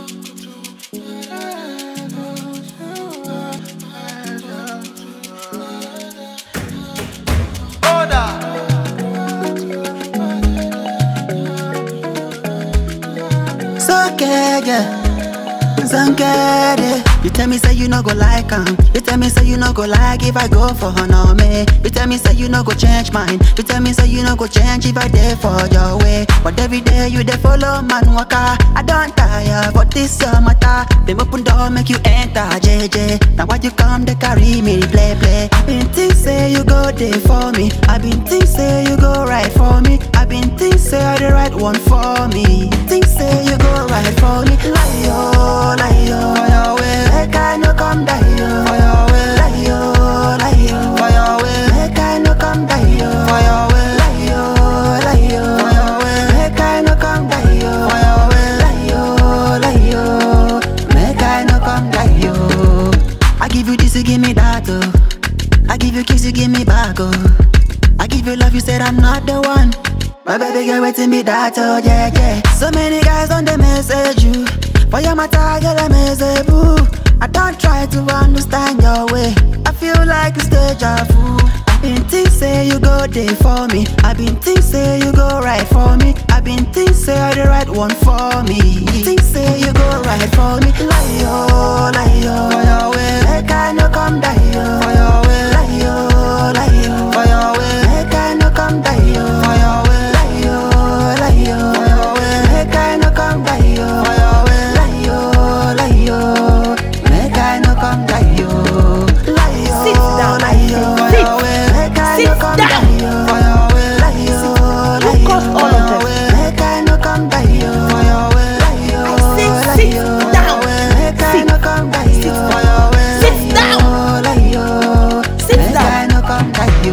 So get Zangere. You tell me say you no go like am. You tell me say you no go like if I go for honor me. You tell me say you no go change mine. You tell me say you no go change if I dey for your way. But every day you dey follow man waka. I don't tire for this your matter. Them open door make you enter JJ. Now why you come they carry me play play? I been think say you go there for me. I been think say you go right for me. I been think say I the right one for me. Think say you go right for me. Lie yo, lie yo, for your way. Make I no come die yo, for your way. Lie yo, lie yo, for your way. Make I no come die yo, for your way. Lie yo, lie yo, for your way. Make I no come die yo, for your way. Lie yo, lie yo, make I no come die yo. I give you this, you give me that oh. I give you kiss, you give me back oh. I give you love, you said I'm not the one. My baby girl waiting me that oh yeah yeah. So many guys on the message you. For your matter, girl I message boo. I don't try to understand your way. I feel like a stage of fool. I been think say you go there for me. I been think say you go right for me. I been think say you're the right one for me. Think say you go right for me. Lie yo, lie yo, for your way. Make I no come die yo, for your way. Lie yo, lie yo, for your way. Make I no come die yo, for your way. Lie yo, lie yo, for your way. Make I no come die yo, for your way. Lie yo, lie yo, make I no come die yo. Lie yo, Sit down, lie yo, for sit, your way. Make I sit no come down. die yo, for your way. Lie yo, lie Who yo, caused all for of your this? way. Make I no come die yo, for your way. Lie yo, I said lie sit yo, for down. your way. Make I Sit. no come die Sit yo, down. for your way. Sit Lie down. yo, lie yo, Sit make down. I no come die yo.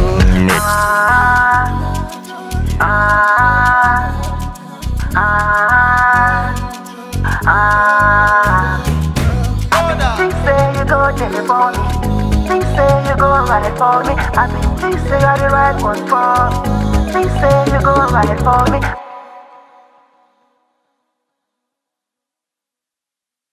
Think say you go there for me. Think say you go right for me. I been think say you're the right one for me. Think say you go right for me.